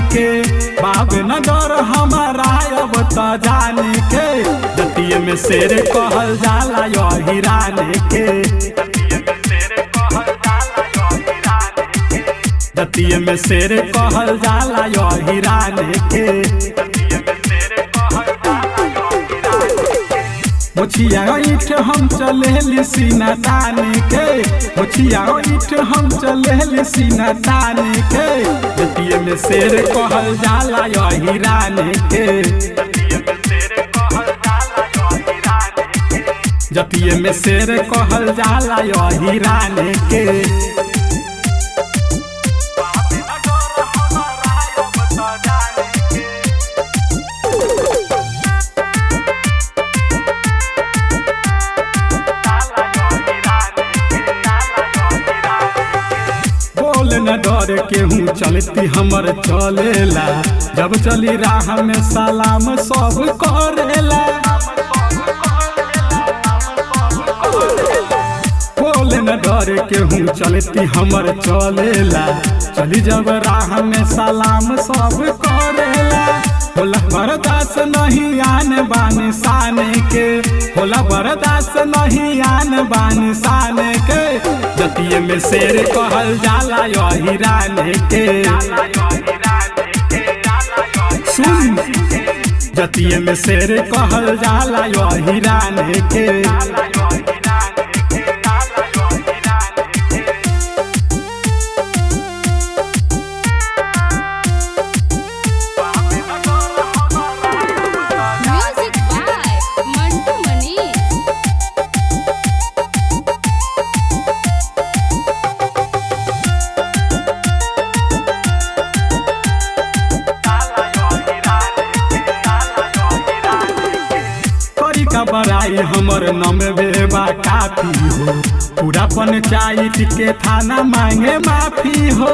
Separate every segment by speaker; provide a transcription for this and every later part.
Speaker 1: के बाब नगर हमारा अब त जाने के जतिये में शेर कहल जाला यो हिराने के जतिये में शेर कहल जाला यो हिराने के मुछिया ईठ हम चले सीना ताने के मुछिया ईठ हम चले सीना ताने के जतिये में शेर कहल जाला यो हिराने के जतिये में शेर कहल जाला यो हिराने के बोल न डर केहू चलती हमर चलेला जब चली राह में सलाम सब करेला बोल न डर केहू चलती हमर चलेला चली जब राह में सलाम सब करेला होला बर्दाश्त नहीं आन बान शान के होला बर्दाश्त नहीं आन बान शान के जतिये में शेर कहल जाला यो हिराने के सुन जतिये में शेर कहल जाला यो हिराने के
Speaker 2: Music by Mantu Manish.
Speaker 1: करी का बड़ाई हमर नमबे बा काफी हो पूरा पंचायत के थाना मांगे माफी हो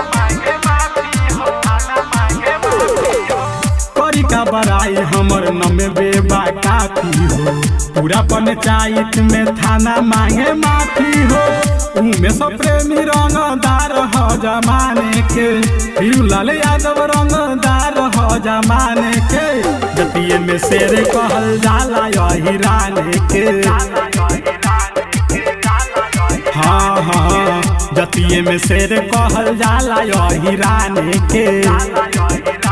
Speaker 1: करी का बड़ाई हमर नमबे बा काफी हो पूरा पंचायत में थाना मांगे माफी हो उमे सब प्रेमी रंगदार हो जमाने के लाल यादव रंगदार हो जमाने के जतिये में शेर कहल जाला यो हिराने के हाँ हाँ जतिये में शेर कहल जाला यो हिराने के